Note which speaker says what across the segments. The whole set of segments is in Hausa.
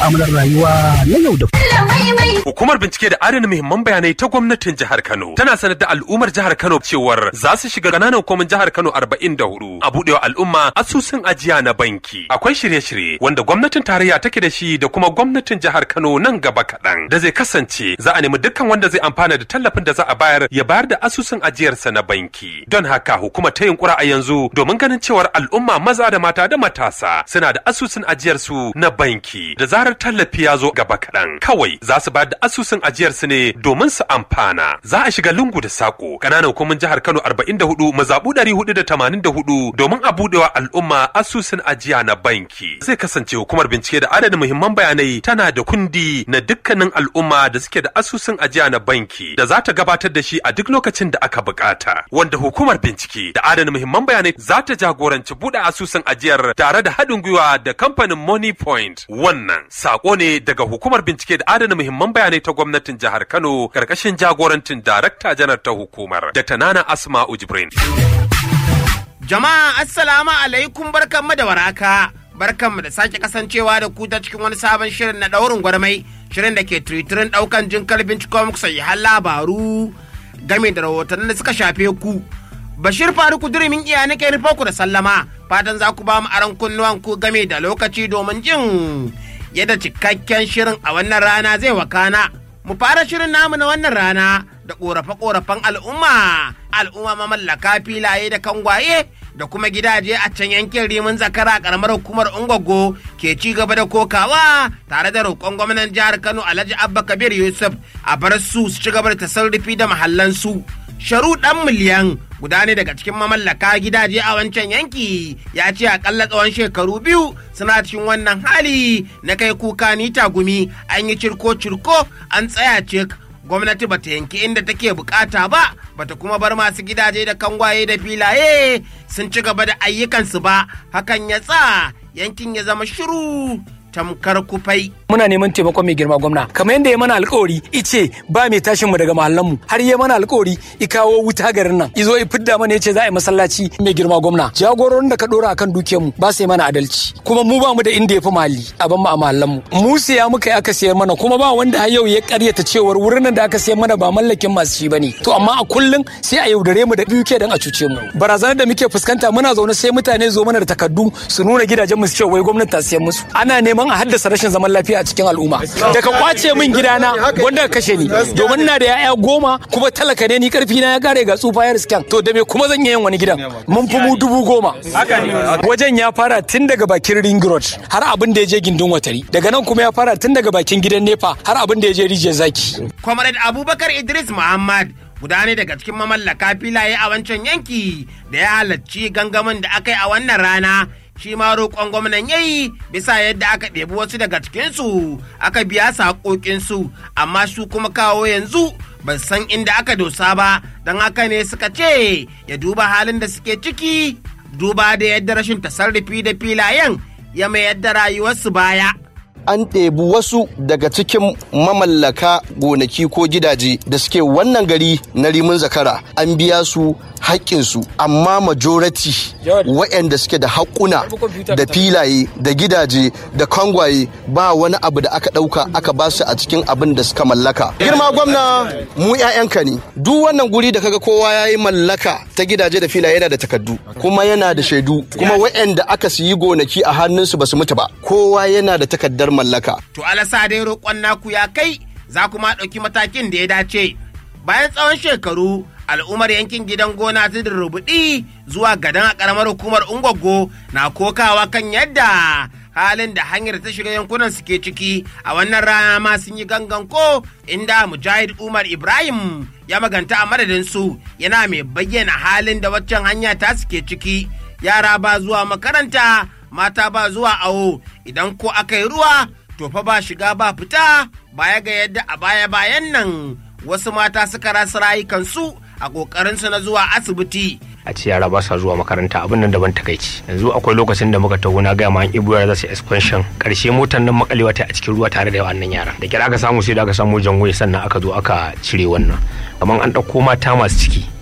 Speaker 1: mu'amalar rayuwa na yau da
Speaker 2: Hukumar bincike da adana muhimman bayanai ta gwamnatin jihar Kano tana sanar da al'ummar jihar Kano cewar za su shiga ƙananan hukumin jihar Kano 44 a buɗewa al'umma asusun ajiya na banki. Akwai shirye-shirye wanda gwamnatin tarayya take da shi da kuma gwamnatin jihar Kano nan gaba kaɗan da zai kasance za a nemi dukkan wanda zai amfana da tallafin da za a bayar ya bayar da asusun ajiyarsa na banki. Don haka hukumar ta yunkura a yanzu domin ganin cewar al'umma maza da mata da matasa suna da asusun ajiyarsu na banki da zarar tallafi ya zo gaba kaɗan. Kawai za su bayar da asusun ajiyarsu ne domin su amfana. Za a shiga lungu da sako ƙananan hukumin jihar Kano 44 mazaɓu 484 domin a buɗewa al'umma asusun ajiya na banki. Zai kasance hukumar bincike da adadin muhimman bayanai tana da kundi na dukkanin al'umma da suke da asusun ajiya na banki da za ta gabatar da shi a duk lokacin da aka bukata. Wanda hukumar bincike da adana muhimman bayanai za ta jagoranci buɗe asusun ajiyar tare da haɗin gwiwa da kamfanin Money Point. Wannan sako ne daga hukumar bincike da adana muhimman bayanai ta gwamnatin jihar Kano karkashin jagorancin darakta janar ta hukumar Dr. Nana Asma'u Jibrin.
Speaker 3: Jama'a assalamu alaikum barkanmu da waraka. Barkanmu da sake kasancewa da ku ta cikin wani sabon shirin na daurin gwarmai. Shirin da ke tiritirin daukan jin kalbin cikin muku sahihan labaru game da rahotannin da suka shafe ku. Bashir Faruku durimin iya nake rufe ku da sallama. Fatan za ku ba mu aron kunnuwan ku game da lokaci domin jin yadda cikakken shirin a wannan rana zai wakana. Mu fara shirin namu na wannan rana da ƙorafe-ƙorafen al'umma, al'umma mamallaka filaye da kangwaye da kuma gidaje a can yankin rimin zakara a ƙaramar hukumar Ungwaggo ke ci gaba da kokawa tare da roƙon gwamnan jihar Kano Alhaji Abba Kabir Yusuf a bar su su ci gaba da tasarrufi da mahallansu. Sharu ɗan miliyan guda ne daga cikin mamallaka gidaje a wancan yanki ya ce akalla tsawon shekaru biyu suna cikin wannan hali na kai kuka ni tagumi an yi cirko-cirko an tsaya cik gwamnati bata yanki inda take bukata ba bata kuma bar masu gidaje da kangwaye da filaye sun ci gaba da ayyukansu ba hakan ya tsa yankin ya zama shiru tamkar kufai.
Speaker 4: Muna neman taimakon mai girma gwamna kamar yadda ya mana alkawari ice ba mai tashin mu daga mahallan mu har ya mana alkawari i kawo wuta garin nan izo i fidda mana yace za a yi masallaci mai girma gwamna jagororin da ka dora akan dukiyar mu ba sai mana adalci kuma mu ba mu da inda ya fi mahalli a ban mu a mahallan mu mu siya muka yi aka sayar mana kuma ba wanda har yau ya karyata cewar wurin nan da aka sayar mana ba mallakin masu shi bane to amma a kullum sai a yaudare mu da dukiya dan a cuce mu barazanar da muke fuskanta muna zaune sai mutane zo mana da takardu su nuna gidajen mu su ce wai gwamnati ta sayar musu ana neman a haddasa rashin zaman lafiya a cikin al'umma da ka kwace min gidana wanda ka kashe ni domin na da yaya goma kuma talaka ne ni karfi na ya kare ga tsufa ya riskan to da me kuma zan yin wani gidan mun fi mu dubu goma wajen ya fara tun daga bakin ring road har abin da ya je gindin watari daga nan kuma ya fara tun daga bakin gidan nefa har abin da ya je rijiyar zaki
Speaker 3: Comrade Abubakar Idris Muhammad guda ne daga cikin mamallaka filaye a wancan yanki da ya halarci gangamin da aka yi a wannan rana shi ma roƙon gwamnan yayi bisa yadda aka ɗebi wasu daga cikinsu aka biya saƙoƙinsu amma su kuma kawo yanzu ban san inda aka dosa ba don haka ne suka ce ya duba halin da suke ciki duba da yadda rashin tasarrufi da filayen ya mayar da rayuwarsu baya.
Speaker 5: an ɗebi wasu daga cikin mamallaka gonaki ko gidaje da suke wannan gari na rimin zakara an biya su haƙƙinsu amma majority waɗanda suke da haƙuna da filaye da gidaje da kangwaye ba wani abu da aka ɗauka aka ba su a cikin abin da suka mallaka girma gwamna mu 'ya'yanka ne duk wannan guri da kaga kowa ya yi mallaka ta gidaje da filaye yana da takardu kuma yana da shaidu kuma waɗanda aka siyi gonaki a hannunsu ba su mutu ba kowa yana da takardar mallaka.
Speaker 3: To alasa dai roƙon naku ya kai za kuma ɗauki matakin da ya dace. Bayan tsawon shekaru al'ummar yankin gidan gona ta rubuɗi zuwa gadan a ƙaramar hukumar Ungwaggo na kokawa kan yadda halin da hanyar ta shiga yankunan suke ciki a wannan rana ma sun yi gangan ko inda Mujahid Umar Ibrahim ya maganta a madadin su yana mai bayyana halin da waccan hanya ta suke ciki yara ba zuwa makaranta mata ba zuwa awo idan ko aka yi ruwa to fa ba shiga ba fita baya ga yadda a baya bayan nan wasu mata suka rasa rayukansu a ƙoƙarinsu na zuwa asibiti
Speaker 6: a ce yara ba sa zuwa makaranta abin nan daban takaici yanzu akwai lokacin da muka taho na gaya ma an ibu yara za su expansion karshe motar nan makalewa ta a cikin ruwa tare da wannan yara da kira aka samu sai da aka samu jangoye sannan aka zo aka cire wannan amma an ɗauko mata masu ciki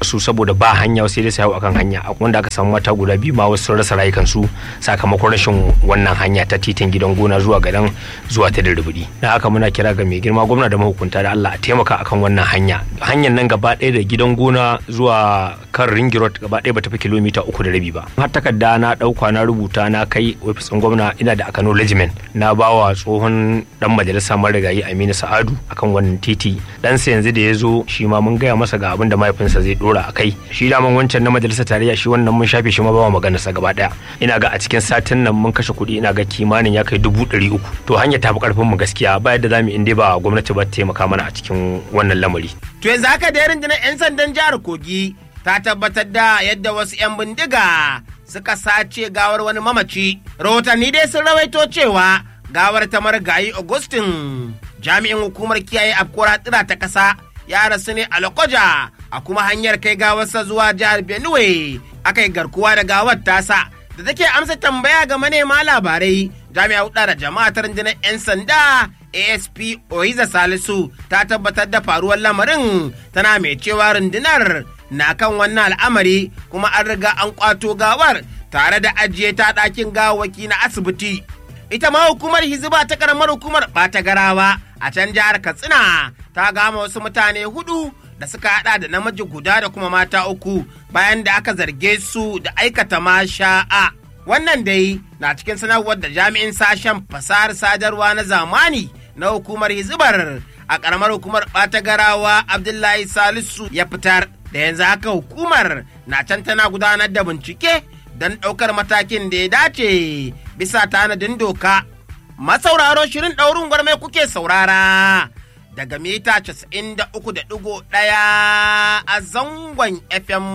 Speaker 6: su saboda ba hanya sai dai su hau akan hanya wanda aka samu mata guda biyu ma wasu sun rasa rayukansu sakamakon rashin wannan hanya ta titin gidan gona zuwa gadan zuwa ta dirribudi na haka muna kira ga mai girma gwamna da mahukunta da Allah a taimaka akan wannan hanya hanyar nan gaba ɗaya da gidan gona zuwa kan ringi road gaba ɗaya bata fi kilomita uku da rabi ba har takarda na ɗauka na rubuta na kai ofisin gwamna ina da acknowledgement na bawa tsohon dan majalisa marigayi Aminu Sa'adu akan wannan titi dan sa yanzu da ya zo shi ma mun gaya masa ga abin da mahaifinsa zai dora a kai shi daman wancan na majalisar tarayya shi wannan mun shafe shi ma ba maganarsa gaba daya ina ga a cikin satin nan mun kashe kuɗi ina ga kimanin ya kai dubu ɗari uku to hanya tafi karfin mu gaskiya ba yadda zamu in dai ba gwamnati ba taimaka mana a cikin wannan lamari
Speaker 3: To yanzu haka da rundunar 'yan sandan jihar Kogi ta tabbatar da yadda wasu 'yan bindiga suka sace gawar wani mamaci. Rahotanni dai sun rawaito cewa gawar ta marigayi Augustin jami'in hukumar kiyaye afkuwar tsira ta ƙasa ya rasu ne a Lokoja a kuma hanyar kai gawarsa zuwa jihar Benue aka yi garkuwa da gawar tasa da take amsa tambaya ga manema labarai jami'a hudu da jama'a ta rundunar 'yan sanda asp oiza salisu ta tabbatar da faruwar lamarin tana mai cewa rundunar na kan wannan al'amari kuma an riga an kwato gawar tare da ajiye ta ɗakin gawaki na asibiti ita ma hukumar hiziba ta karamar hukumar ɓata garawa a can jihar katsina ta gama wasu mutane hudu da suka hada da namiji guda da kuma mata uku bayan da aka zarge su da aikata masha'a wannan dai na cikin sanarwar da jami'in sashen fasahar sadarwa na zamani na hukumar hizibar a karamar hukumar ɓata garawa abdullahi salisu ya fitar da yanzu haka hukumar na can tana gudanar da bincike don ɗaukar matakin da ya dace bisa tanadin doka masauraro shirin ɗaurin gwarmai kuke saurara daga mita 93.1 a zangon fm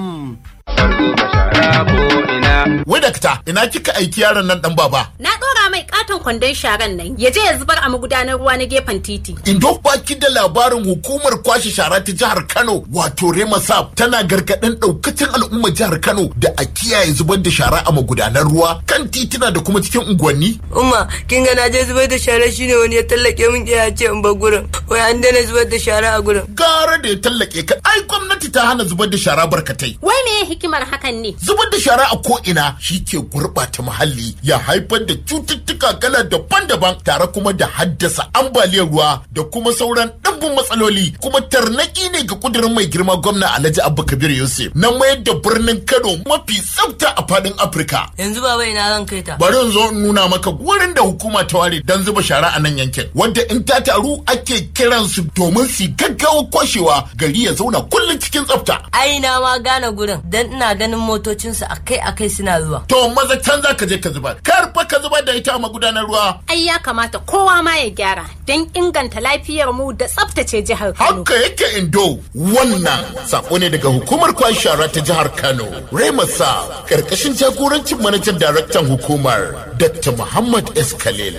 Speaker 7: Wadakta ina kika aiki yaron nan dan baba.
Speaker 8: Na ɗora mai katon kwandon sharan nan ya je ya zubar a magudanar ruwa na gefen titi.
Speaker 7: Indo baki da labarin hukumar kwashe shara ta jihar Kano wato Remasap tana gargaɗin ɗaukacin al'ummar jihar Kano da a kiyaye zubar da shara a magudanar ruwa kan titina da kuma cikin unguwanni.
Speaker 9: Umma kin ga na je zubar da shara shine wani ya tallake min ya ce in bar gurin. Wai an daina zubar da shara a gurin.
Speaker 7: Gara da ya tallake ka ai gwamnati ta hana zubar da shara barkatai.
Speaker 8: Wai me hikimar hakan ne?
Speaker 7: Zubar da shara a ko'ina shi ke gurɓata muhalli ya haifar da cututtuka kala daban-daban tare kuma da haddasa ambaliyar ruwa da kuma sauran ɗimbin matsaloli kuma tarnaki ne ga kudirin mai girma gwamna Alhaji Abba Kabir Yusuf na mayar da birnin Kano mafi tsafta a faɗin Afirka.
Speaker 9: Yanzu baba ina zan kai ta.
Speaker 7: Bari in zo in nuna maka wurin da hukuma ta ware don zuba shara a nan yankin wadda in ta taru ake kiransu domin su gaggawa kwashewa gari ya zauna kullum cikin tsafta.
Speaker 9: Ai na ma gane gurin dan ina ganin motocinsu akai-akai suna zuwa.
Speaker 7: To maza can za ka je ka zubar. Kar fa ka zubar da ita a magudanar ruwa.
Speaker 8: Ai ya kamata kowa ma ya gyara don inganta lafiyar mu da tsaftace jihar Kano.
Speaker 7: Haka yake indo wannan sako ne daga hukumar kwan shara ta jihar Kano. Remasa karkashin jagorancin manajan daraktan hukumar Dr. Muhammad S. Khalil.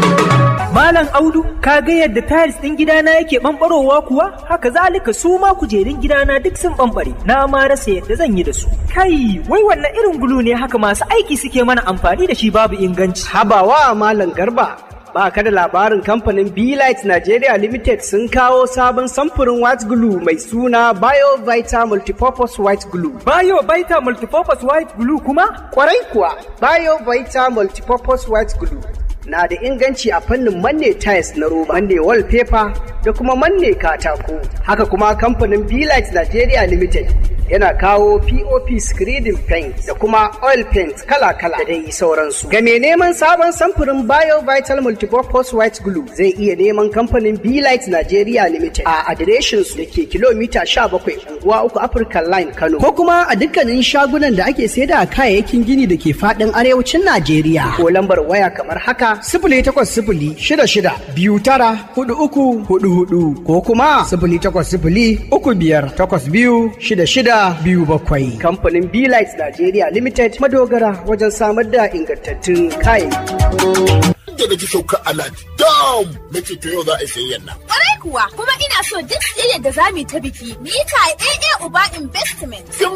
Speaker 1: Malam Audu, ka ga yadda tiles ɗin gidana yake ɓamɓarowa kuwa? Haka zalika su ma kujerun gidana duk sun ɓamɓare. Na ma rasa yadda zan yi da su. Kai, wai wannan irin gulu ne haka masu aiki suke mana amfani da shi babu inganci.
Speaker 10: Habawa Malam Garba. Ba ka da labarin kamfanin Light Nigeria Limited sun kawo sabon samfurin white glue mai suna BioVita Multipurpose White Glue.
Speaker 1: BioVita Multipurpose White Glue kuma?
Speaker 10: Kwarai kuwa, BioVita Multipurpose White Glue. na da inganci a fannin manne tiles na roba, manne wallpaper da kuma manne katako. Haka kuma kamfanin Light Nigeria Limited yana kawo POP screening paint da kuma oil paint kala-kala da dai sauransu. Ga mai neman sabon samfurin Bio Vital Multipurpose White Glue zai iya neman kamfanin Light Nigeria Limited a adireshin su da ke kilomita 17 unguwa uku African Line Kano. Ko kuma a dukkanin shagunan da ake saida kayayyakin gini da ke fadin arewacin Najeriya. Ko lambar waya kamar haka sifili takwas sifili shida shida biyu tara hudu uku hudu hudu ko kuma sifili takwas sifili uku biyar takwas biyu shida shida biyu bakwai. Kamfanin Light Nigeria Limited madogara wajen samar da ingantattun kayayyaki.
Speaker 7: Da na ji sauka alad dam na ce to yau za a yi sayayyan nan.
Speaker 11: Kwarai kuwa kuma ina so duk siyayyar da za mu yi ta biki mu yi ta AA Uba Investment.
Speaker 7: Sun